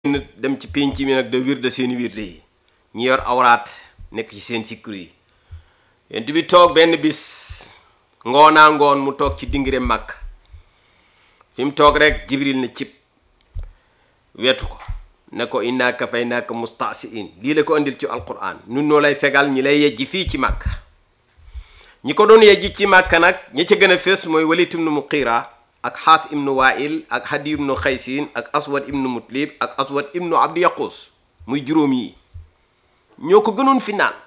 dem ci pénc mi nag de wirde seeni wirde yi ñi yor awraat nekk ci seen sikkur yi yent bi toog benn bis ngoonaa ngoon mu toog ci dingire màkk fi mu toog rek jibril ne cib wetu ko ne ko inna kafaynaaka mustasiin lii la ko andil ci alquran nun noo lay fegal ñi lay yejji fii ci màkk ñi ko doon yejji ci màkk nag ñi ca gën a fés mooy walit ibnu muqiira ak xaas ibnu wail ak hadi ibnu xaysin ak aswad ibnu mutlib ak aswad ibnu abdi yaqus muy juróom yi ñoo ko gënoon fi naan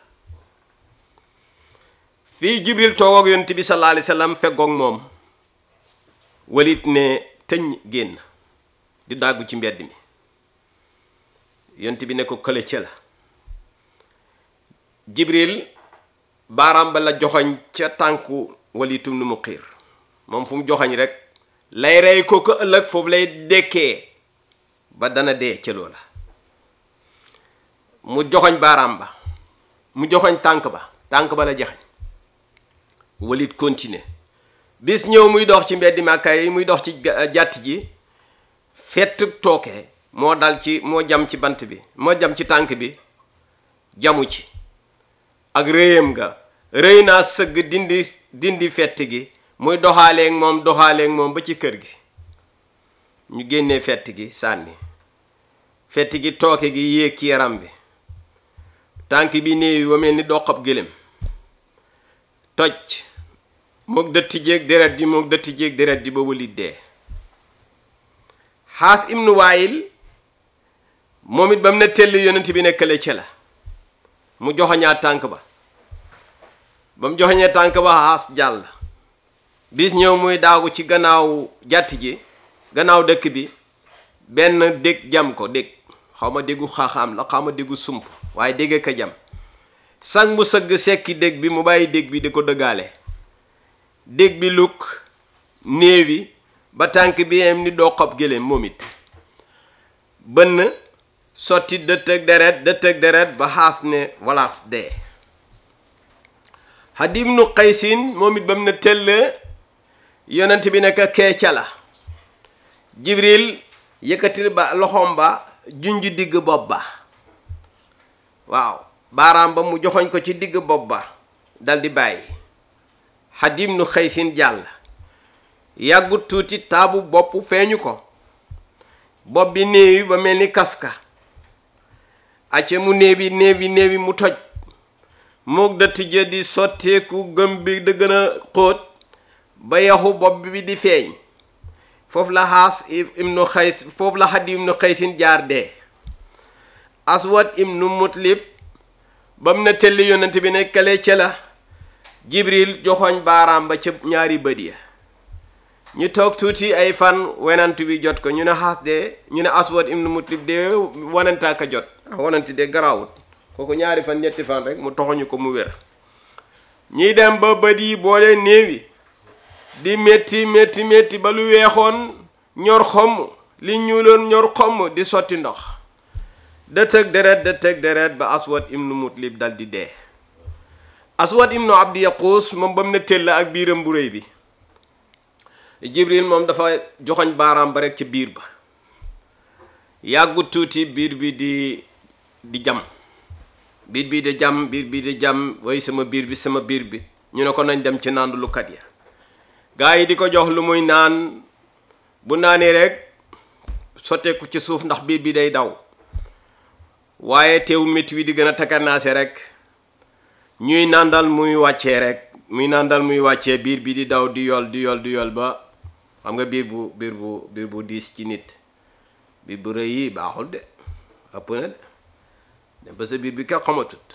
fii jibril toog ak yonent bi sallallahu alayhi wasallam feggoog moom walit ne tëñ génn di dàggu ci mbedd mi yonent bi ne ko kële ca la jibril baaraam ba la joxoñ ca tànku walitum nu mu xiir moom fu mu joxoñ rek lay rey ko ko ëllëg foofu lay dekkee ba dana dee ca loola mu joxoñ baaraam ba mu joxoñ tànk ba tànk ba la joxoñ walit continuer bis ñëw muy dox ci mbeddi Màkka yi muy dox ci jàtt ji fett tooke moo dal ci moo jam ci bant bi moo jam ci tànk bi jamu ci ak rëyam nga rëy naa sëgg dindi dindi fett gi muy doxaaleeg moom doxaaleeg moom ba ci kër gi ñu génnee fett gi sànni fett gi tooke gi yéeg ci yaram bi tànk bi néew wa mel ni doqab gëlëm toj mook dëtti jéeg deret ji mook dëtti jéeg deret ji ba walit dee xaas ibnu waayil moom it ba mu ne tell yonent bi nekkale ci la mu joxoñaa tànk ba ba mu joxoñee tànk ba xaas jàll bis ñëw muy daagu ci gannaaw jàtt ji gannaaw dëkk bi benn dég jam ko dég xaw ma déggu xaaxaam la xaw ma déggu sump waaye dégg ka jam sang mu sëgg sekki dég bi mu bàyyi dég bi di ko dëggaale dég bi lukk néewi ba tànk bi am ni doo xob géléem moom it bënn sotti dëtt ak deret dëtt ak deret ba xaas ne walaas dee xadim nu xaysin moom it ba mu ne tell yonent bi nekk keeca la jibril yëkkati ba loxoom ba junj digg bopp ba waaw baaraam ba mu joxoñ ko ci digg bopp ba dal di bàyyi xadim nu xaysin jàll yàggut tuuti taabu bopp feeñu ko bopp bi néewi ba mel ni kaska acce mu néewi néewi néewi mu toj mook dëtt ja di sotteeku gëm bi da gën a xóot ba yaxu bopp bi di feeñ foofu la xaas ibnu xays foofu la xadim ibnu xaysin jaar dee aswad ibnu mutlib ba mu ne telli yonent bi ne kale ca la jibril joxoñ baaraam ba ca ñaari bët ya ñu toog tuuti ay fan wenant bi jot ko ñu ne xaas de ñu ne aswad ibnu mutlib de wanantaa ka jot ah wananti de garaawut kooku ñaari fan ñetti fan rek mu toxoñu ko mu wér ñiy dem ba bët yi boole néewi di métti métti métti ba lu weexoon ñor xomm li ñuuloon ñor xomm di sotti ndox dëtëg deret dëtëg deret ba aswad ibnu mutlib dal di dee aswad ibnu abdi yaquus moom ba mu ne tëll ak biiram bu réy bi jibril moom dafa joxoñ baaraam ba rek ca biir ba yàggut tuuti biir bi di di jam biir bi di jam biir bi di jam way sama biir bi sama biir bi ñu ne ko nañ dem ci naandu lukat ya gaa yi di ko jox lu muy naan bu naanee rek sotteeku ci suuf ndax biir bi day daw waaye teew métti wi di gën a takkarnaase rek ñuy nàndal muy wàccee rek muy nàndal muy wàccee biir bi di daw di yol di yol di yol ba xam nga biir bu biir bu biir bu diis ci nit biir bu rëy yi baaxul de ëpp na de dem ba sa biir bi ka xamatut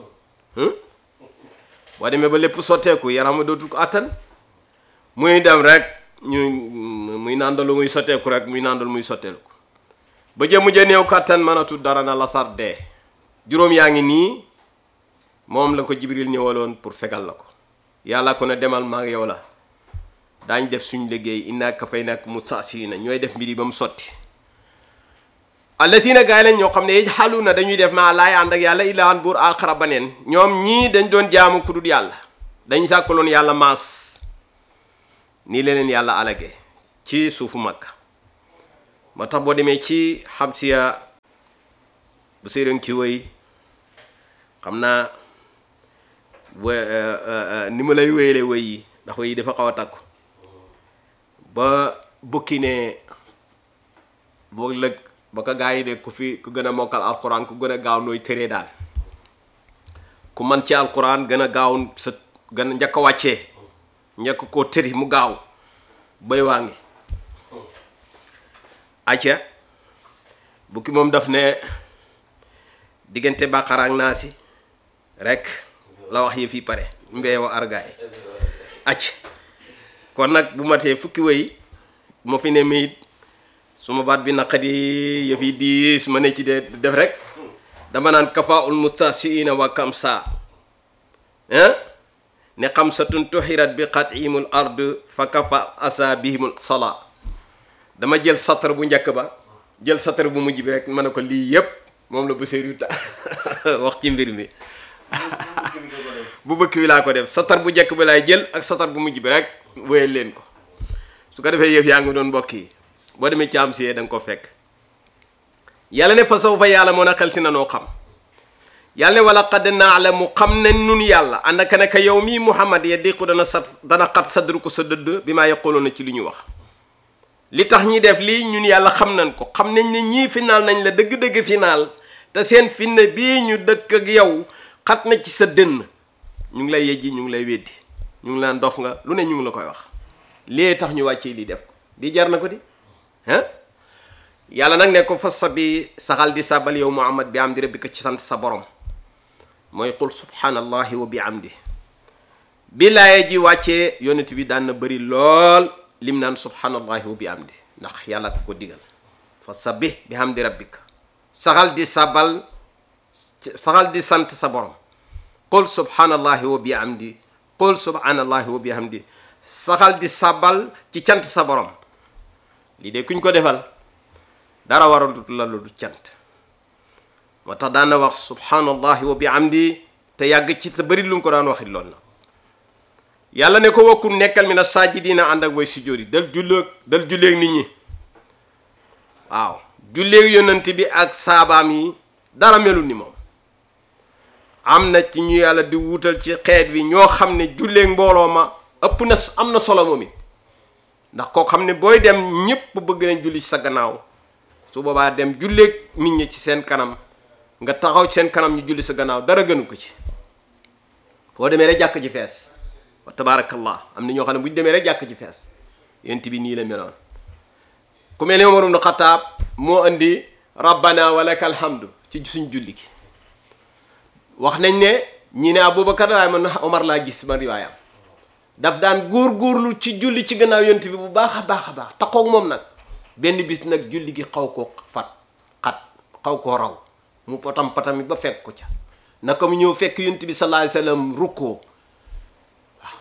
boo demee ba lépp sotteeku yaram dootul ko attan muy dem rek ñu muy nàndalu muy sotteeku rek muy nàndal muy sotteeku ba jëmu ja néew kattan mënatul dara na la sar dee juróom yaa ngi nii moom la ko jibril ñëwaloon pour fegal la ko yàlla ko ne demal maa ngi yow la daañ def suñ liggéey inna kafaynaaka mustaasiina ñooy def mbir yi ba mu sotti allazina gaay lañ ñoo xam ne xalu na dañuy def maa laay ànd ak yàlla ilahan buur aaxara baneen ñoom ñii dañ doon jaamu ku dul yàlla dañ sàkkaloon yàlla maas nii leneen yàlla alage ci suufu Makka moo tax boo demee ci xamsiya bu séeréer ci wëy xam naa wa ni ma lay wéyale wëy yi ndax wëy yi dafa xaw a takku ba bukki ne boo lëg ba ko gaa yi de ku fi ku gën a mokkal alquran ku gën a gaaw nooy tëree daal ku man ci alquran gën a gaaw sa gën a njëkk a wàccee njëkk koo tëri mu gaaw bay waa ngi acca bukki moom daf ne diggante bàqara ak naasi rek la wax yi fii pare mbeewa argaay acc kon nag bu matee fukki wëy ma fi ne miit suma baat bi naqadi yëf yi diis ma ne ci de def rek dama naan kafa ul mustasiina wa kamsa hein ne xamsatun tuxirat bi xatimul ard fa kafa asa bihimul sala dama jël satar bu njëkk ba jël satar bu mujj bi rek ma ne ko lii yépp moom la bu séeru ta wax ci mbir mi bu bëkk bi laa ko def satar bu njëkk bi laay jël ak satar bu mujj bi rek wéyal leen ko su ko defee yëf yaa ngi doon mbokk yi boo demee ci am si da nga ko fekk yàlla ne fa saw fa yàlla moo na xel si na noo xam yàlla ne wala qad naalamu xam ne nun yàlla àndaka naka yow mii muhammad ya diqu dana sat dana xat sadru ko sa dëdd bi maa yaquluna ci li ñu wax li tax ñi def lii ñun yàlla xam nañ ko xam nañ ne ñii final nañ la dëgg-dëgg final te seen finne bii ñu dëkk ak yow xat na ci sa dënn ñu ngi lay yejji ñu ngi lay weddi ñu ngi laan dof nga lu ne ñu ngi la koy wax lii tax ñu wàccee lii def ko di jar na ko di ah yàlla nag ne ko fas sa bi saxal di sabal yow muhammad bi am di rabbika ci sant sa borom mooy qul subhanallahi wa bi amdi bi laaye ji wàccee yonent bi daan na bëri lool lim naan subhanallahi wa bi amdi ndax yàlla ko ko digal fa sabbih bi hamdi rabbika saxal di sabal saxal di sant sa borom qul subhanallahi wa bi amdi qul subhanallahi wa bi hamdi saxal di sabal ci cant sa borom lii de kuñ ko defal dara waral la lu du cant moo tax daan na wax subhanallahi wa bi amdi te yàgg ci te bëri lu mu ko daan waxit lool na yàlla ne ko wakkun nekkal mi na sajidina ànd ak way sujjóot yi dal julleeg dal julleeg nit ñi waaw julleeg yonent bi ak saabaam yi dara melul ni moom am na ci ñu yàlla di wutal ci xeet wi ñoo xam ne julleeg mbooloo ma ëpp na am na solo moom it ndax koo xam ne booy dem ñépp bëgg nañ julli ci sa gannaaw su boobaa dem julleeg nit ñi ci seen kanam nga taxaw ci seen kanam ñu julli sa gannaaw dara gënu ko ci foo demee rek jàkk ci fees wa tabaarakallah am na ñoo xam ne bu ñu demee rek jàkk ci fees yent bi nii la meloon ku mel ne Umar ibn Xattaab moo indi rabbana wa lakal hamdu ci suñ julli gi wax nañ ne ñi ne Abubakar waaye man Omar laa gis man riwaayam daf daan góor-góorlu ci julli ci gannaaw yont bi bu baax a baax a baax taxoog moom nag benn bis nag julli gi xaw koo fat xat xaw koo raw mu patam patami ba fekk ko ca naka mu ñëw fekk yont bi sallallahu alayhi wasallam rukkoo waaw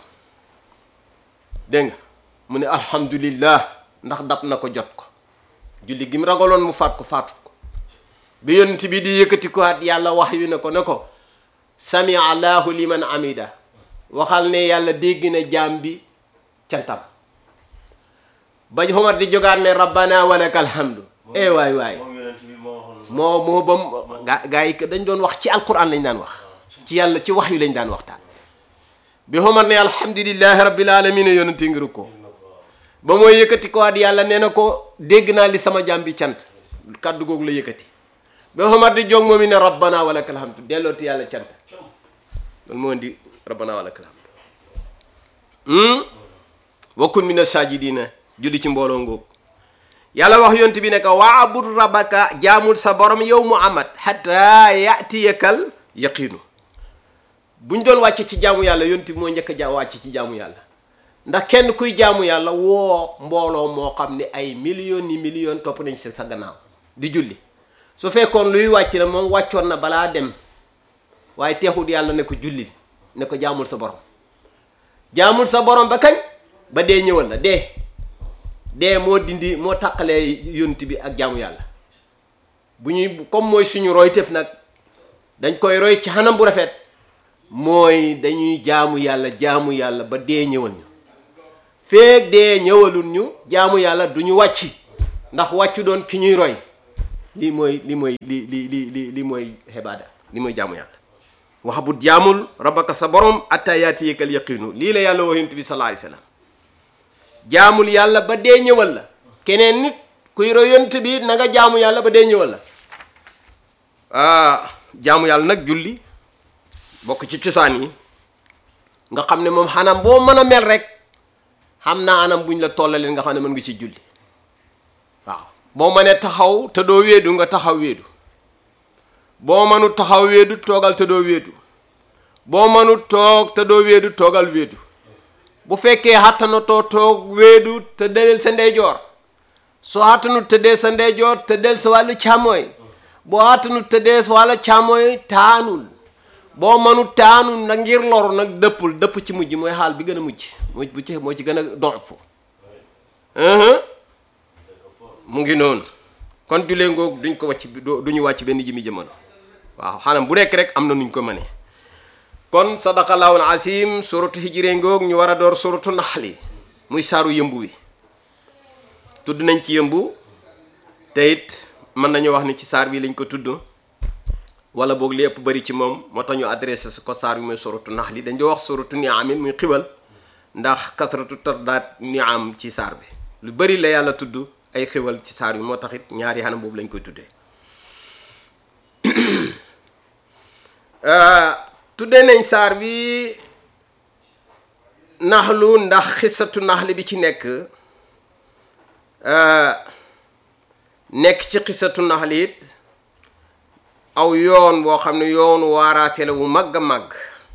dégg nga mu ne alhamdulillah ndax dab na ko jot ko julli gi mu ragaloon mu faat ko faatut ko bi yont bi di yëkkati ko at yàlla wax yu ne ko ne ko sami allahu liman amida waxal ne yàlla dégg na jaam bi cantam ba Omar di jógaat ne rabbana walakal hamdu eh waay waay moo moo bam gaa gaa yi dañ doon wax ci alquran lañ daan wax ci yàlla ci wax yu lañ daan waxtaan bi Omar ne alhamdulillahi rabbil alamin yonente ngi ko ba mooy yëkkati ko at yàlla nee na ko dégg naa li sama jaam bi cant kàddu googu la yëkkati ba Omar di jóg moom i ne rabbana walakal hamdu dellooti yàlla cant loolu moo indi rabbana wa lakal hamd wakkun mina sajidina julli ci mbooloo ngóob yàlla wax yont bi ne ko waabud rabbaka jaamul sa borom yow muhammad hatta yatiyakal yaqiinu buñ doon wàcce ci jaamu yàlla yont bi moo njëkk a ja wàcce ci jaamu yàlla ndax kenn kuy jaamu yàlla woo mbooloo moo xam ne ay millions ni millions topp nañ si sa gannaaw di julli su fekkoon luy wàcc la moom wàccoon na balaa dem waaye teexut yàlla ne ko julli ne ko jaamul sa borom jaamul sa borom ba kañ ba dee ñëwal la dee dee moo dindi moo tàqalee yonent bi ak jaamu yàlla bu ñuy comme mooy suñu roy tëf nag dañ koy roy ci xanam bu rafet mooy dañuy jaamu yàlla jaamu yàlla ba dee ñëwal ñu feeg dee ñëwalul ñu jaamu yàlla du ñu wàcc ndax wàccu doon ki ñuy roy lii mooy li mooy li li li li li mooy xibaada li mooy jaamu yàlla wax bu jaamul rabbaka sa borom atta yaatiyakal yaqinu lii la yàlla wax yonent bi sallallahu alayhi wasallam jaamul yàlla ba dee ñëwal la keneen nit kuy roy yonent bi na nga jaamu yàlla ba dee ñëwal la ah jaamu yàlla nag julli bokk ci cosaan yi nga xam ne moom xanam boo mën a mel rek xam naa anam buñ la tollaleen nga xam ne mën nga ci julli waaw boo mënee taxaw te doo wéedu nga taxaw wéedu boo mënu taxaw wéedu toogal te doo wéedu boo mënu toog te doo wéedu toogal wéedu bu fekkee xattanatoo toog wéedu te del sa ndeyjoor soo xattanu tëddee sa ndeyjoor te del sa wàllu càmmooy boo xattanu tëddee sa wàllu càmmooy taanul boo mënu taanul nag ngir loru nag dëppul dëpp ci mujj mooy xaal bi gën a mujj moo bu ci moo ci gën a donfu mu ngi noonu kon julee ngoog duñ ko wàcc duñu wàcc benn jimi jamono waaw xanam bu nekk rek am na nuñ ko mënee kon sadaqallahu asim suratu hijré ngoog ñu war a door suratu naxli muy saaru yëmbu wi tudd nañ ci yëmbu te it mën nañu wax ni ci saar bi lañ ko tudd wala boog li ëpp bëri ci moom moo tax ñu adressé su ko saar bi muy suratu naxli dañ di wax suratu niamin muy xiwal ndax kasratu tardaat niam ci saar bi lu bëri la yàlla tudd ay xiwal ci saar bi moo tax it ñaari xanam boobu lañ koy tuddee tuddee nañ saar bi naxlu ndax xisatu naxli bi ci nekk nekk ci xisatu naxli it aw yoon boo xam ne yoonu waaraate la wu màgg a màgg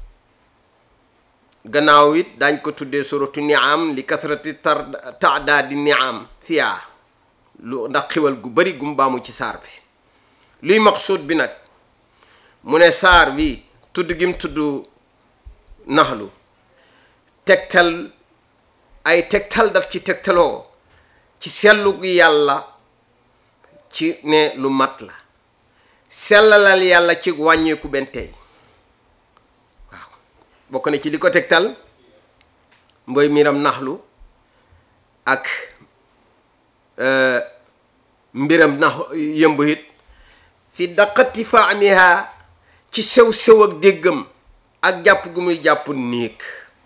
gannaaw it dañ ko tuddee suratu niam li kasrati tar taadaadi niam fiyaa lu ndax xiwal gu bari gum baamu ci saar bi luy maqsuud bi nag mu ne saar bi tudd gim tudd naxlu tegtal ay tegtal daf ci tegtaloo ci sellu gi yàlla ci ne lu mat la sellalal yàlla ci wàññeeku benn tey waaw bokk na ci li ko tegtal mboy miram naxlu ak mbiram nax yëmb it fi daqati faamiha ci sew-sew ak déggam ak jàpp gu muy jàpp néeg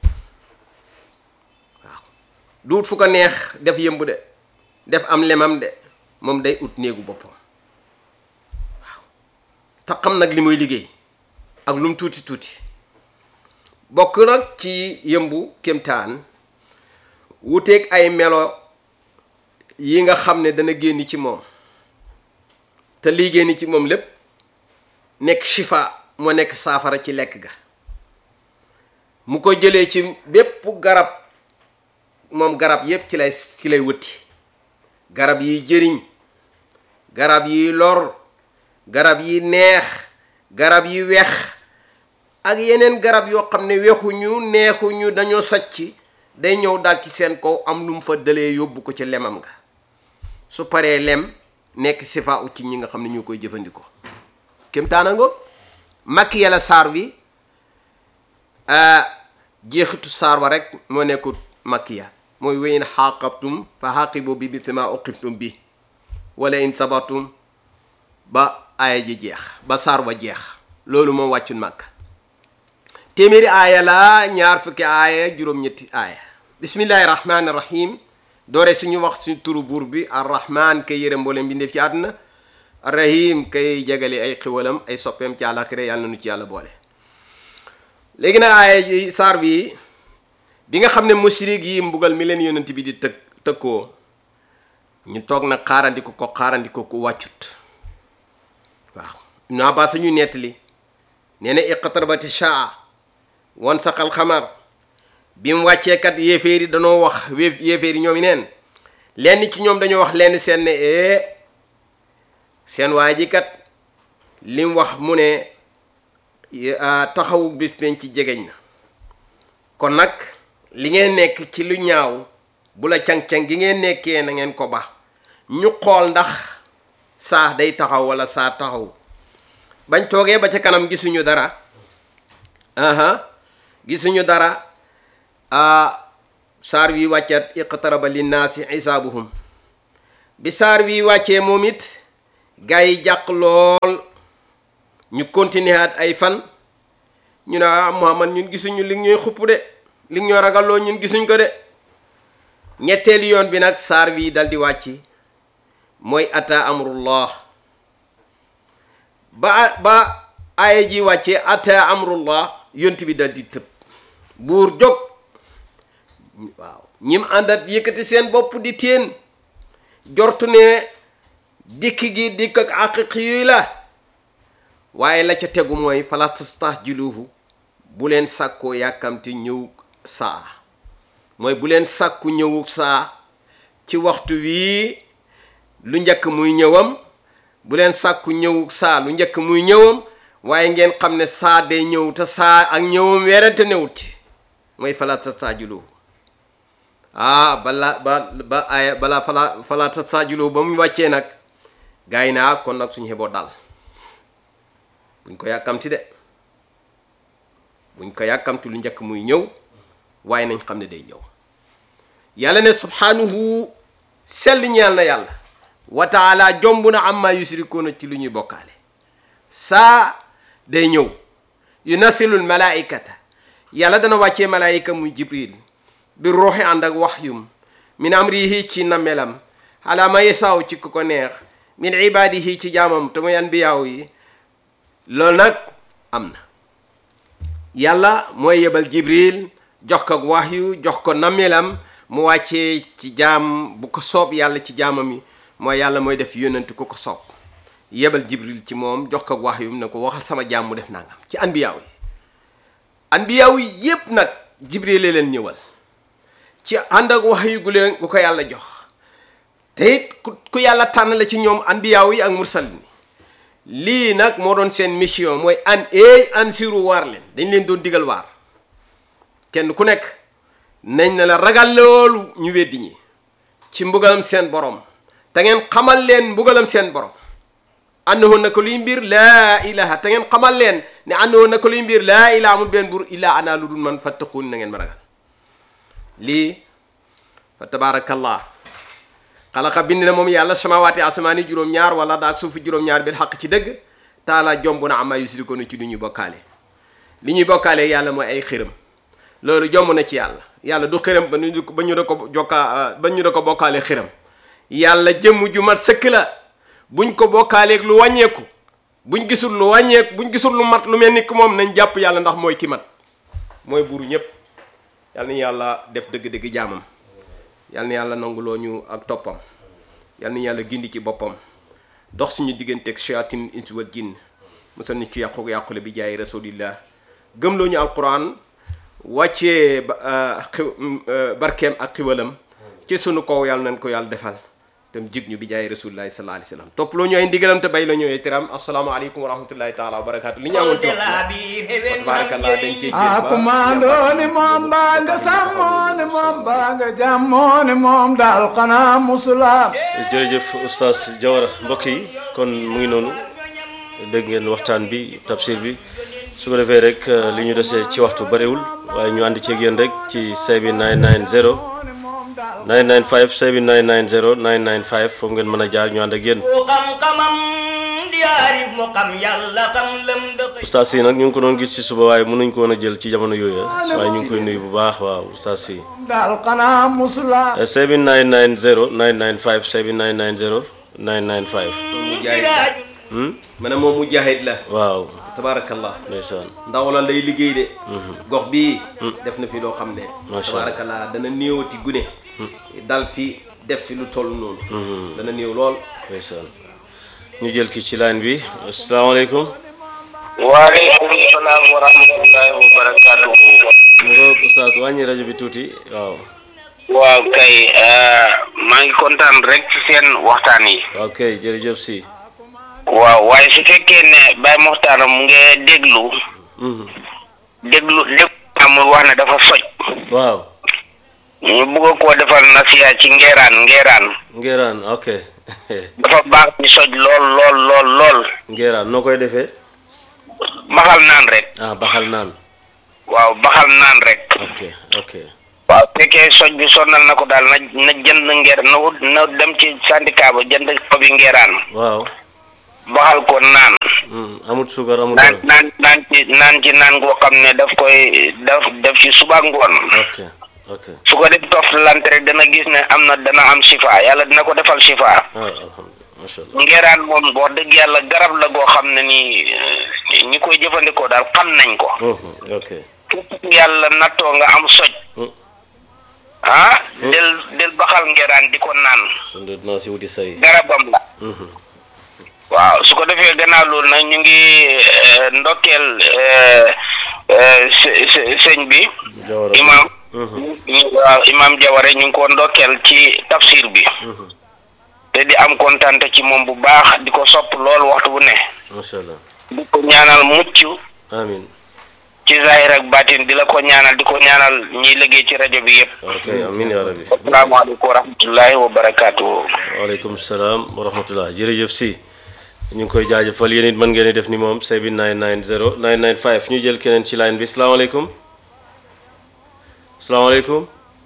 waaw duut fu ko neex def yëmb de def am lemam de moom day ut néegu boppam waaw te xam nag li muy liggéey ak lum tuuti tuuti bokk nag ci yëmbu kémtaan wuteeg ay melo yi nga xam ne dana génn ci moom te lii génn ci moom lépp nekk shifa moo nekk saafara ci lekk ga mu ko jëlee ci bépp garab moom garab yépp ci lay ci lay wëtti garab yi jëriñ garab yi lor garab yi neex garab yi wex ak yeneen garab yoo xam ne wexuñu neexuñu dañoo sacc day ñëw dal ci seen kaw am lu mu fa dalee yóbbu ko ci lemam nga su paree lem nekk sifa ut ci ñi nga xam ne ñoo koy jëfandikoo kémtaana ngoog makki yàlla saar bi jeexitu saar wa rek moo nekkut makkiya mooy weyn xaqabtum fa xaqibu bi bi ma uqibtum bi wala in sabatum ba aaya ji jeex ba saar wa jeex loolu moom wàccul màkk téeméeri aaya la ñaar fukki aaya juróom-ñetti aaya bismillahi rahmaani rahim doore suñu wax suñu turu buur bi arrahman kay yërëm mboolem bi ndef ci àdduna arrahim kay jagale ay xiwalam ay soppeem ci àllaaxira yàlla na nu ci yàlla boole léegi nag aaya yi saar bi bi nga xam ne mushrik yi mbugal mi leen yonent bi di tëg tëkkoo ñu toog nag xaarandi ko ko xaarandi ko ko wàccut waaw Ibn Abbas ñu nettali nee na iqtarabati shaa wan saqal xamar bi mu wàccee kat yéeféer yi danoo wax wéef yéeféer yi ñoom yi neen lenn ci ñoom dañoo wax lenn seen ne ee seen waa ji kat li mu wax mu ne taxawu bis penc ci jegeñ na kon nag li ngeen nekk ci lu ñaaw bu la cang-cang gi ngeen nekkee na ngeen ko ba ñu xool ndax saa day taxaw wala saa taxaw bañ toogee ba ca kanam gisuñu dara aha gisuñu dara saar wi wàccat iqtaraba linnaasi xisaabuhum bi saar wi wàccee moom it gaa yi jàq lool ñu continuer at ay fan ñu ne ah Muhammad ñun gisuñu li ñuy xupp de li ñoo ragalloo ñun gisuñ ko de ñetteelu yoon bi nag saar wi dal di wàcc mooy ata amrullah ba ba aaya ji wàccee ata amrullah yont bi dal di tëb buur jóg waaw ñim àndat yëkkati seen bopp di téen jortu ne dikk gi dikk ak aqiqi yuy la waaye la ca tegu mooy fala tastahjiluhu bu leen sàkkoo yàkkamti ñëw saa mooy bu leen sàkku ñëwu saa ci waxtu wii lu njëkk muy ñëwam bu leen sàkku ñëwu saa lu njëkk muy ñëwam waaye ngeen xam ne saa day ñëw te saa ak ñëwam werante newuti mooy fala tastahjiluhu ah bala ba ba aya balaa fala fala tastahjiluhu ba mu wàccee nag gars yi naa kon nag suñu xeboo dal buñ ko yàkkamti de buñ ko yàkkamti lu njëkk muy ñëw waaye nañ xam ne day ñëw yàlla ne subhanahu sell ñeel na yàlla wa taala jomb na amma yusrikuuna ci lu ñuy bokkaale saa day ñëw yunathilul malaikata yàlla dana wàccee malaayika muy jibril bi ruuxi ànd ak waxyum min amrihi ci namelam ala ma yasaaw ci ku ko neex min ibadihi ci jaamam te muy anbiyaaw yi loolu nag am na yàlla mooy yebal jibril jox ko waxyu jox ko namelam mu wàccee ci jaam bu ko soob yàlla ci jaamam yi mooy yàlla mooy def yónnent ku ko soob yebal jibril ci moom jox ko waxyu ne ko waxal sama jaam mu def nangam ci anbiyaaw yi anbiyaaw yi yépp nag jibril la leen ñëwal ci ànd ak waxyu gu leen gu ko yàlla jox te it ku ku yàlla tànn la ci ñoom anbiyaaw yi ak mursalin lii nag moo doon seen mission mooy an eey an siru waar leen dañ leen doon digal waar kenn ku nekk nañ ne la ragal loolu ñu weddi ñi ci mbugalam seen borom te ngeen xamal leen mbugalam seen borom annahu naka luy mbir laa ilaha te ngeen xamal leen ne annahu naka luy mbir laa ilaha amul benn bur illaa ana lu dul man fattaquun na ngeen ma ragal lii fa tabaarakallah xalaqa bind na moom yàlla samawaati asamaani juróom-ñaar wala daak suufu juróom-ñaar bil xaq ci dëgg taala jomb na ama yusrikoona ci lu ñuy bokkaale li ñuy bokkaale yàlla mooy ay xërëm loolu jomb na ci yàlla yàlla du xërëm ba ñu ba ñu da ko jokkaa ba ñu da ko bokkaale xërëm yàlla jëmm ju mat sëkk la buñ ko bokkaaleeg lu wàññeeku buñ gisul lu wàññeeku buñ gisul lu mat lu mel ni ki moom nañ jàpp yàlla ndax mooy ki mat mooy buuru ñépp yàlla na yàlla def dëgg-dëgg jaamam yal na yàlla nanguloo ñu ak toppam yal na yàlla gindi ci boppam dox suñu digganteeg shayatin insi wal jinn musal ñu ci yàqu yàqule bi jaay rasulillah gëmloo ñu alquran wàccee barkeem ak xiwalam ci sunu kaw yàlla nañ ko yàlla defal tam jig ñu bi jaay rasulillahi sallallahu alayhi wasallam topp loo ñu ay ndigalam te bay la ñu ay tiram asalaamaaleykum wa rahmatullahi taala wa barakaatu li ñu amoon ci waxtu barakallah dañ cee a kumandooni moom baa nga sàmmooni moom baa nga jàmmooni moom daal xanaa musulaam jërëjëf oustaz Diawara mbokk yi kon mu ngi noonu dégg ngeen waxtaan bi tafsir bi su ko defee rek li ñu desee ci waxtu bariwul waaye ñu ànd ceeg yéen rek ci 7990 995 7990 995 foofu ngeen mën a jaar ñu ànd ak yéen ku xam-xamam di aarif mu xam yàlla xam lëm dëkk oustaz si nag ñu ngi ko doon gis ci suba waaye mënuñ ko woon a jël ci jamono yooyu waaye ñu ngi koy nuyu bu baax waaw oustaz si daal xanaa musulaam 7990 995 7990 995 mujaahid ma ne moom mujaahid la waaw tabaarakallah ndeysaan ndaw la lay liggéey de gox bii def na fi loo xam ne Masha Allah. tabaarakallah dana néewati gune dal fi def fi lu toll noonu dana néew lool ndeysaan ñu jël ki ci line bi asalaamaaleykum waaleykum salaam wa rahmatullahi wa barakatuhu mu nga oustaz wàññi rajo bi tuuti waaw waaw kay eh, maa ngi kontaan rek ci seen waxtaan yi waaw kay jërëjëf si waaw waaye su fekkee ne Baye Moxtaar mu ngi déglu Mhm. déglu déglu amul wax ne dafa soj waaw ñu bëgg koo defal nasiya ci ngeeraan ngeeraan ngeeraan ok dafa baax ci soj lool lool lool lool ngeeraan noo koy defee baxal naan rek ah baxal naan waaw baxal naan rek ok ok waaw su fekkee soj bi sonnal na ko daal na na jënd ngeer na wut na dem ci syndicat ba jënd xobi ngeeraan waaw baxal ko naan Hmm, amut suukar amut naan dara naan naan ci naan ci naan goo xam ne daf koy daf def ci suba ak ngoon ok ok su ko def toftalante rek dana gis ne am na dana am shifa yàlla dina ko defal shifa ah alhamdulilah macha allah ngeeraan moom wax dëgg yàlla garab la goo xam ne nii eh, ñi koy jëfandikoo daal xam nañ ko Mhm, ok képp ku yàlla nattoo nga am soj Hmm. ah del del baxal ngeeraan di ko naan kon de dinaa si wuti say garabam la Mhm. waaw su ko defee gannaaw loolu nag ñu ngi eh, ndokkeel eh, eh, së- së- sëñ bi Jawara imam Mhm, ñu- waaw imam Jaware ñu ngi ko ndokkeel ci tafsir bi mhm, te di am kontaan ci moom bu baax di ko sopp lool waxtu bu ne macha allah di ko ñaanal mucc amin ci zahir ak batin di la ko ñaanal di ko ñaanal ñiy liggéey ci rajo bi yëpp ok amin ya rabbi asalaamaaleykum wa rahmatullahi wa barakaatu. waaleykum salaam wa rahmatullah jërëjëf si ñu ngi koy jaajëfal yéen it mën ngeen di def ni moom 7990 995 ñu jël keneen ci line bi salaamaaleykum salaamaaleykum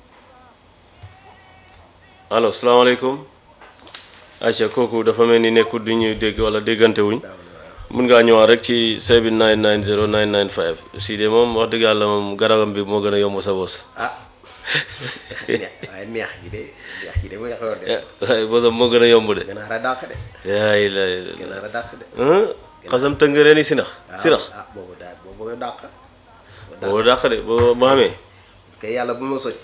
allo salaamaaleykum acca kooku dafa mel ni nekkul du ñuy dégg wala déggante wuñ mun ngaa ñëwaat rek ci 7990 995 si de moom wax dëgg yàlla moom garabam bi moo gën a yomb sa bos ah waaye neex gi de neex gi de bu yaxoon de waaye bosam moo gën a yomb de ganaar a dàq de yaay la ganaar a dàq de xasam tëngëree ni sinax sinax ah boobu daal boobu nga dàq boo dàq de boo boo xamee kay yàlla bu ma soj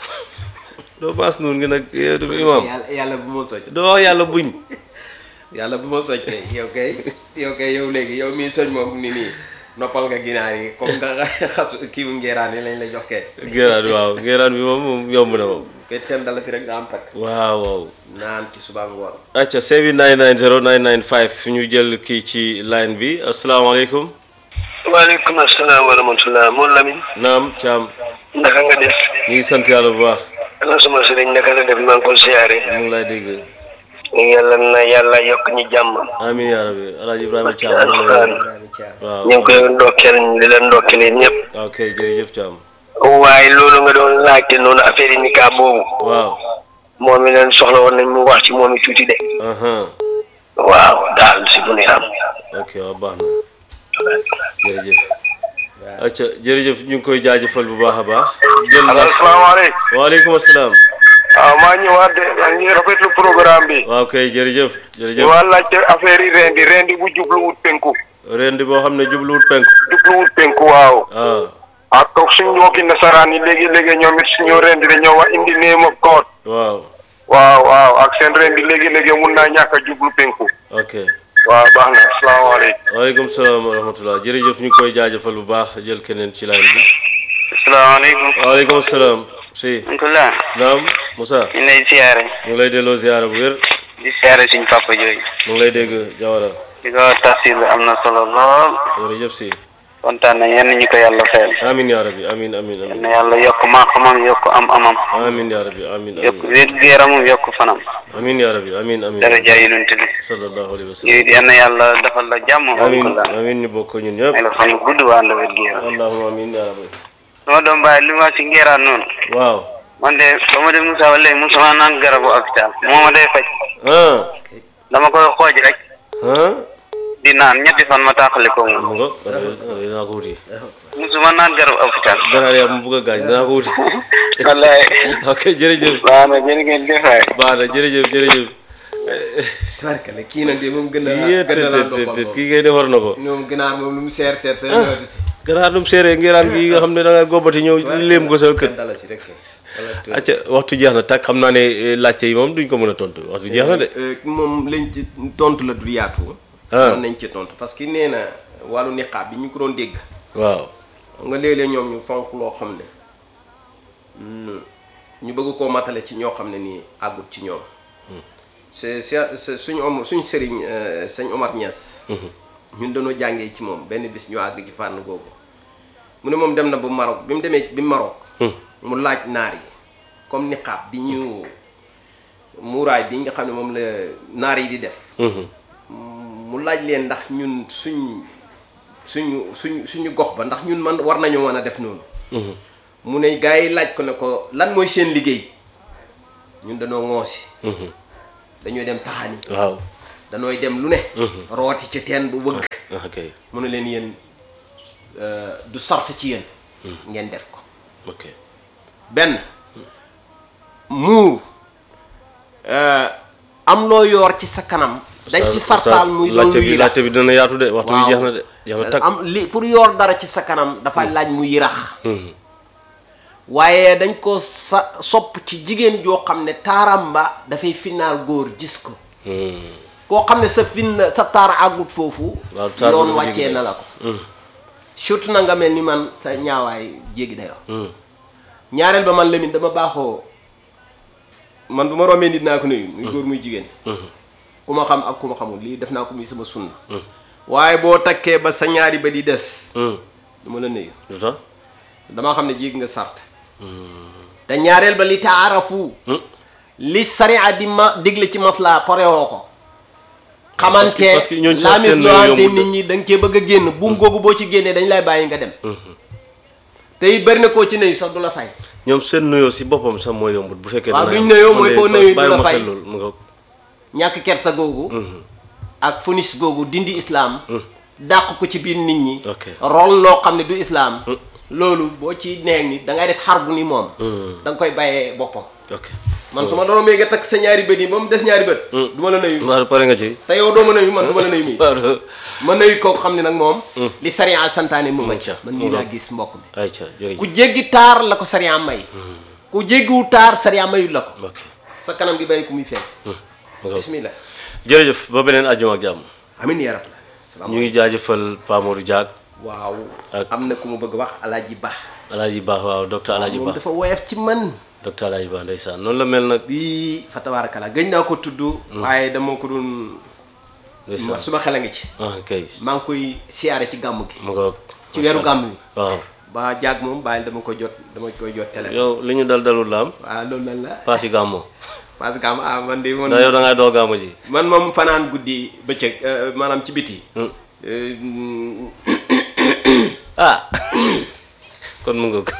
doo maas nuun ngi nag yow du imaam yàlla yàlla bu ma soj doo wax yàlla buñ yàlla bu ma soj kay yow kay yow kay yow léegi yow mii soj moom ni nii noppal nga ginaar yi comme nga xas kii bu ngeeraan yi lañ la jox kay ngéraan bi waaw ngéraan bi moom moom yomb na moom kay ten dala fi rek nga am takk waaw waaw naan ci suba ngoon acca 7990 995 ñu jël kii ci line bi asalaamaaleykum waaleykum asalaam wa rahmatulah moom Lamine naam caam naka nga def ñu ngi sant yàlla bu baax ana suma sëriñ naka la def maa ngi ko siyaare mu ngi lay dégg yàlla na yàlla yokk ñu jàmm amin yaa rabbi alaaji ibrahima caam Alxuraan. mu ngi lay Ibrahima Thiam waaw ñu ngi koy ndokkeel di leen ndokkeel yéen ñëpp ok jërëjëf caam waaye loolu nga doon laajte noonu affaire yi nikaa boobu waaw moom mi leen soxla woon nañ mu wax ci moom i tuuti de aha waaw daal si bu ne am ok waaw baax na jërëjëf acca jërëjëf ñu ngi koy jaajëfal bu baax a baax jël naa asalaamaaleykum waaleykum asalaam waaw maa ñëwaat de maa ngi rafetlu programme bi waaw kay jërëjëf jërëjëf waa laajte affaire yi rendi rendi bu jubluwut penku rendi boo xam ne jubluwut penku jubluwut penku waaw ah ak suñ mbokki nasaraan yi léegi léegi ñoom it suñu rendi dañoo wax indi name of God waaw waaw waaw ak seen rendi léegi léegi mun naa ñàkk a jublu penku ok waaw baax na asalaamaaleykum waaleykum salaam wa rahmatullah jërëjëf ñu ngi koy jaajëfal bu baax jël keneen ci line bi asalaamaaleykum. waaleykum salaam si alhamdulilah. naam Moussa ñu lay siyaare. mu ngi lay delloo ziyaara bu wér di siyaare suñ papa jooju. mu ngi lay dégg Jawara di ko tafsir bi am na solo lool. jërëjëf si kontaan na yenn ñu ko yàlla fayal. amin yaa rabbi amin amin amin na yàlla yokk maa-xamam yokk am-amam. amin yaa rabbi amin yokk amin wér-gu-yaramam yokk fanam. amin yaa rabbi amin amin daraja yonent bi. sallallahu alayhi wa sallam yow it yal na yàlla defal la jàmm. amin wala amin ñu bokk ñun ñëpp may la fan yu gudd waa ànd wér-gu-yaram. allahumma amin yaa rabbi sama doom baay li ma si ngeeraan noonu. waaw man de ba ma de Moussa wala Moussa naan garabu hôpital moo ma day faj. ah dama koy xooj rek. ah di naan ñetti fan ma taaxale ko moom. mu ngo dinaa ko wuti musuma naan garabu hôpital. ganaar yaa mu bugg a gaañ dinaa ko wuti wallaay. ok jërëjëf baax na jërë ngeen jëf waay. baax na jërëjëf jërëjëf tabarkale kii nag de moom gën a yée gën a tët naan tët boppam tët moom. kii ngay defar na ko ñoom ginaar moom lu mu seer seer sa ñëw si ganaar dum séeree ngiraan gi nga xam ne da nga gobbati ñëw léem ko sa kër ten dala si rek wala tu- acca waxtu jeex na tàkk xam naa ne eh, laajte yi moom duñ ko mën a tontu waxtu jeex na de Euh, moom lañ ci tontu la du yaatu Ah. mën nañ ci tontu parce que nee na wàllu niqaab bi ñu ko doon dégg waaw xam nga léeg-léeg ñoom ñu fonk loo xam ne mm, ñu bëgg koo matale ci ñoo xam ne nii àggut ci ñoom c'est c'est c'est suñu om suñ sëriñ euh, sëñ Omar Niass ñun dañoo jàngee ci moom benn bis ñu àgg ci fànn googu mu ne moom dem na ba Maroc bi mu demee bi Maroc mu laaj naar yi comme niqaab bi ñu muuraay bi nga xam ne moom la naar yi di def Mhm. mu laaj leen ndax ñun suñ suñu suñ suñu gox ba ndax ñun man war nañoo mën a def noonu Mhm. mu ne gars yi laaj ko ne ko lan mooy seen liggéey ñun dañoo ŋoosi Mhm. dañoo dem taxani waaw danooy dem lu ne rooti ci teen bu wëgg ah ok mu ne leen yéen euh, du sart ci yéen ngeen def ko ok benn muur euh, am loo yoor ci sa kanam dañ ci Oustaz- sartaal muy doon laajte lu bi yirax laajte bi dina yaatu de waxtu bi waaw jeex na de jeex na tag am li pour yoor dara ci sa kanam dafa laaj mu yirax waaye dañ ko sa sopp ci jigéen joo xam ne taaram ba dafay finnaal góor gis ko koo xam ne sa fin sa taar àggut foofu Waaw, taar bi yoon dafa wàccee jéggi na la ko surtout na nga mel ni man sa ñaawaay jéggi dayoo ñaareel ba man Lamine dama baaxoo man bu ma rombee nit naa ko nuyu muy góor muy jigéen ku ma xam ak ku ma xamul lii def naa ko muy sama sunna waaye boo takkee ba sa ñaari ba di des du ma la nuyu lu tax damaa xam ne jéeg nga sart te ñaareel ba li taarafu li sariya di ma digle ci maslaa parewoo ko parce que- xamante parce que ñooñu sax laamis seen loante yombul de. nit ñi da nga cee bëgg a génn buum googu boo ci génnee dañ lay bàyyi nga dem te it bëri na koo ci nuyu sax du la fay ñoom seen nuyoo si boppam sax mooy yombut bu fekkee waaw dana duñ yomb. nuyoo Man mooy de boo bas- nuyu du bàyyi la ma fay. xel loolu mu nga ñàkk kersa googu ak funis googu dindi islaam dàq ko ci biir nit ñi Ok. rol loo xam ne du islaam loolu boo ci neeg ni da ngay def xar bu ni moom da nga koy bàyyee boppam ok man su ma doon mee nga takk sa ñaari bët yi ba mu des ñaari bët du ma la nuyu waaw pare nga ci te yow doo ma nuyu man du ma la nuyu mii waaw ma nuyu kooku xam ne nag moom li sariya santaane mu nga ca ca. man nii laa gis mbokk mi ayca jërëjëf ku jéggi taar la ko sariya may ku jéggiwu taar sariya mayul la ko ok sa kanam gi bàyyi ku muy feeñ mu nga bismillah jërëjëf ba beneen àjjuma ak jàmm amin ya rabbal salaam ñu ngi jaajëfal Pa Modou Diak waaw Ak- am na ku mu bëgg wax alaaji ba Alaaji Ba waaw docteur Alaaji moom Ba dafa woyof ci man docteur Alaaji Ba ndeysaan noonu la mel nag bii fa tabaarakala gëj naa ko tudd waaye dama ko doon ndeysaan suma xel a ngi ci ah kay maa ngi koy siyaare ci gàmm gi mu nga ci weeru gàmm bi waaw ba jaag moom bàyyil dama ko jot dama koy jot télé yow li ñu dal dalul la am waaw loolu lan la paas yi gàmmo parce que am ah man de man ndax yow da ngay doo gàmmo ji man moom fanaan guddi bëccëg euh, maanaam ci biti Hmm. Euh, mm, ah kon mu nga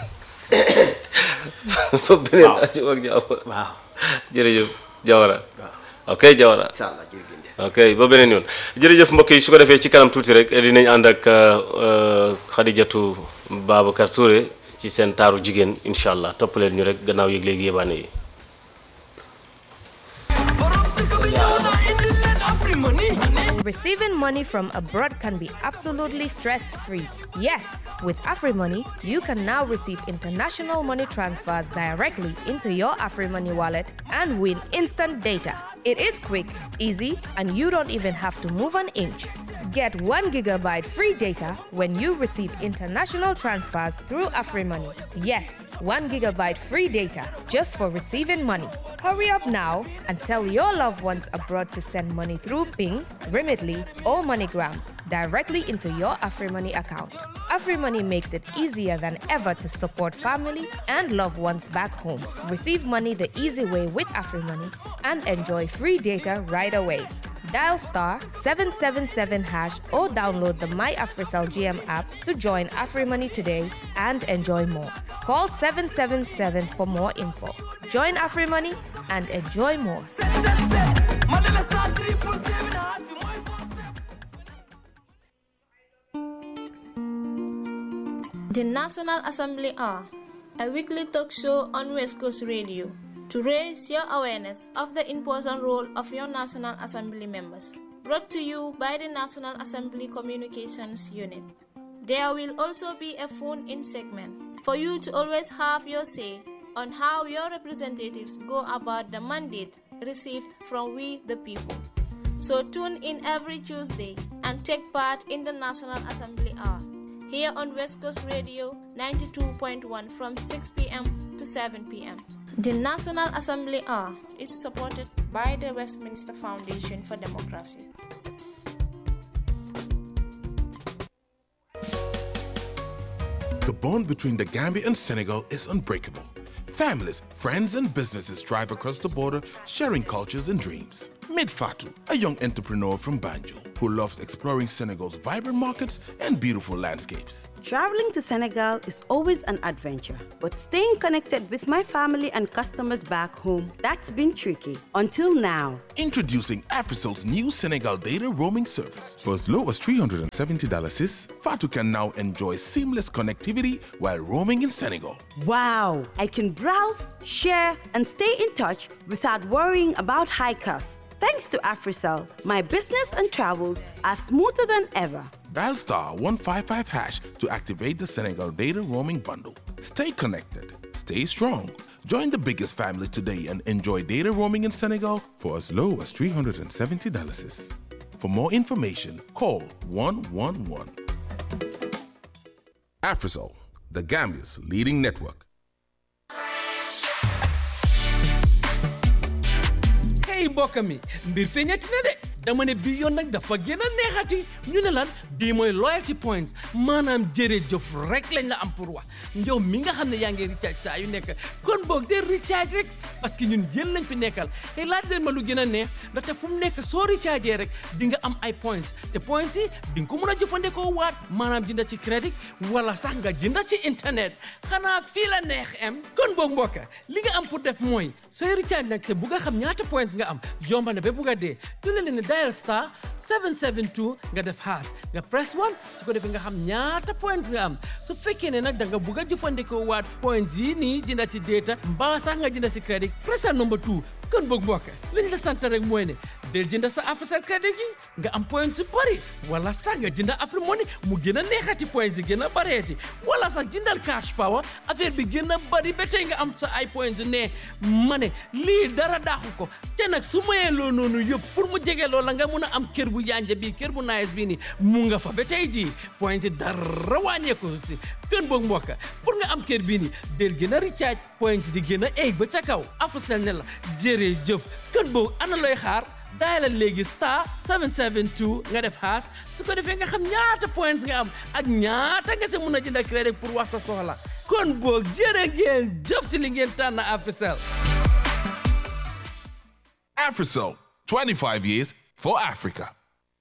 ba beneen àjjuma ak jàmm waaw jërëjëf Jawara ok Jawara incha allah jërëjëf ok ba beneen yoon jërëjëf mbokk yi su ko defee ci kanam tuuti rek dinañ ànd ak euh, Khadijatou Babacar Touré ci seen taaru jigéen incha allah toppaleen ñu rek gannaaw yëg léegi yébaane yi Receiving money from abroad can be absolutely stress free. Yes, with AfriMoney, you can now receive international money transfers directly into your AfriMoney wallet and win instant data. It is quick, easy, and you don't even have to move an inch. Get 1 gigabyte free data when you receive international transfers through AfriMoney. Yes, 1 gigabyte free data just for receiving money. Hurry up now and tell your loved ones abroad to send money through Ping, Remitly, or MoneyGram directly into your AfriMoney account. AfriMoney makes it easier than ever to support family and loved ones back home. Receive money the easy way with AfriMoney and enjoy free data right away. Dial star 777 hash or download the My AfriCell GM app to join AfriMoney today and enjoy more. Call 777 for more info. Join AfriMoney and enjoy more. The National Assembly are a weekly talk show on West Coast Radio to raise your awareness of the important role of your National Assembly members. Brought to you by the National Assembly Communications Unit. There will also be a phone in segment for you to always have your say on how your representatives go about the mandate received from we the people. So tune in every Tuesday and take part in the National Assembly Hour here on West Coast Radio 92.1 from 6 p.m. to 7 p.m. The National Assembly Hour is supported by the Westminster Foundation for Democracy. The bond between the Gambia and Senegal is unbreakable. Families, friends, and businesses drive across the border, sharing cultures and dreams. Meet Fatu, a young entrepreneur from Banjul. who loves exploring Senegal's vibrant markets and beautiful landscapes. Traveling to Senegal is always an adventure, but staying connected with my family and customers back home, that's been tricky. Until now. Introducing Africel's new Senegal data roaming service. For as low as $370 sis, Fatu can now enjoy seamless connectivity while roaming in Senegal. Wow! I can browse, share, and stay in touch without worrying about high costs. Thanks to AfriCell, my business and travels are smoother than ever. Dial star 155 hash to activate the Senegal data roaming bundle. Stay connected, stay strong. Join the biggest family today and enjoy data roaming in Senegal for as low as $370. sis. For more information, call 111. Africell, the Gambia's leading network. hey mbokk mi mbir feeñati na de dama ne bii yoon nag dafa gën a neexati ñu ne lan bii mooy loyalty points maanaam jërëjëf rek lañ la am pour wax njow mi nga xam ne yaa ngi recharge saa yu nekk kon boog de recharge rek parce que ñun yéen lañ fi nekkal te laaj leen ma lu gën a neex ndaxte fu mu nekk soo recharge rek di nga am ay points te points yi di nga ko mën a jëfandikoo waat maanaam jënda ci crédit wala sax nga jënda ci internet xanaa fii la neex em kon boog mbokk li nga am pour def mooy sooy recharge nag te bu nga xam ñaata points nga am yomba na ba bugg a dee du leen ne dial star 772 nga def haas nga press 1 su ko defee nga xam ñaata points nga am su fekkee ne nag da nga bugg a jëfandikoo waat points yi nii jënda ci data mbaa sax nga jënda ci crédit pressal number 2 kon boog mbokk li ñu la sant rek mooy ne del jënda sa Africell crédit gi nga am points yu bëri wala sax nga jënda Afrique Money mu gën a neexati points yi gën a bëreeti wala sax jëndal cash power affaire bi gën a bëri ba tey nga am sa ay points yu ne ma ne lii dara daaxu ko te nag su mayee loo noonu yëpp pour mu jege loola nga mun a am kër bu yanja bii kër bu nice bii nii mu nga fa ba tey jii points yi dara wàññeeku si kën boog mbokk pour nga am kër bii nii del gën a recharge points di gën a eeg ba ca kaw Africell ne la jërëjëf kën boog ana looy xaar daayalal léegi star 772 nga def haas su ko defee nga xam ñaata points nga am ak ñaata nga si mun a jënd crédit pour wax sa soxla kon boog jërë ngeen jëf ci li ngeen tànn Africell Africell, 25 years for Africa.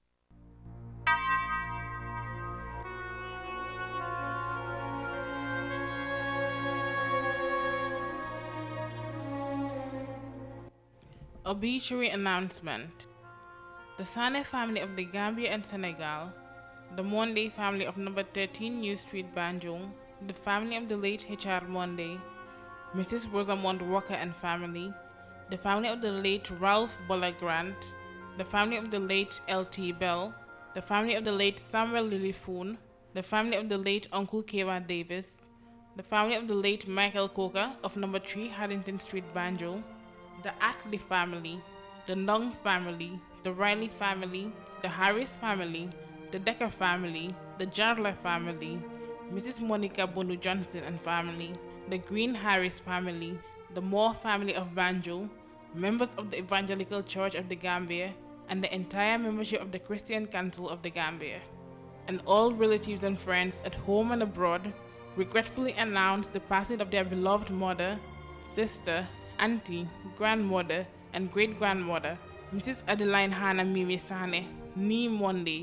Obituary announcement. The Sane family of the Gambia and Senegal, the Monday family of number 13 New Street, Banjul, the family of the late H.R. Monday, Mrs. Rosamond Walker and family, the family of the late Ralph Bola Grant, the family of the late L.T. Bell, the family of the late Samuel Lilifoon, the family of the late Uncle Kewa Davis, the family of the late Michael Coker of number 3 Haddington Street, Banjul, the Ackley family, the Nung family, the Riley family, the Harris family, the Decker family, the Jarler family, Mrs. Monica Bonu Johnson and family, the Green Harris family, the Moore family of Banjul, members of the Evangelical Church of the Gambia, and the entire membership of the Christian Council of the Gambia. And all relatives and friends at home and abroad regretfully announce the passing of their beloved mother, sister, auntie, grandmother, and great grandmother, Mrs. Adeline Hannah Mimi Sane, Nee Monday,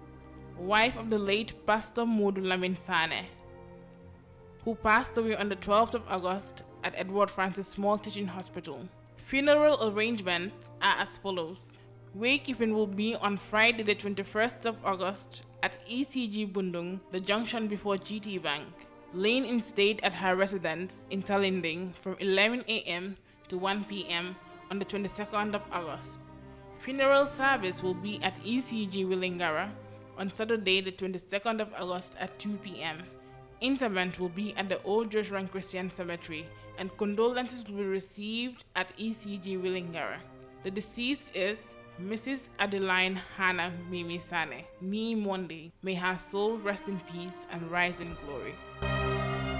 wife of the late Pastor Modu Lamin Sane, who passed away on the 12th of August at Edward Francis Small Teaching Hospital. Funeral arrangements are as follows. Waykeeping will be on Friday, the 21st of August at ECG Bundung, the junction before GT Bank. Lane in stayed at her residence in Talinding from 11 a.m. to 1 p.m. on the 22nd of August. Funeral service will be at ECG Willingara on Saturday, the 22nd of August at 2 p.m. Interment will be at the Old Joshua Christian Cemetery, and condolences will be received at ECG Willingara. The deceased is Mrs. Adeline Hannah Mimi Sane, Nee Monday. May her soul rest in peace and rise in glory.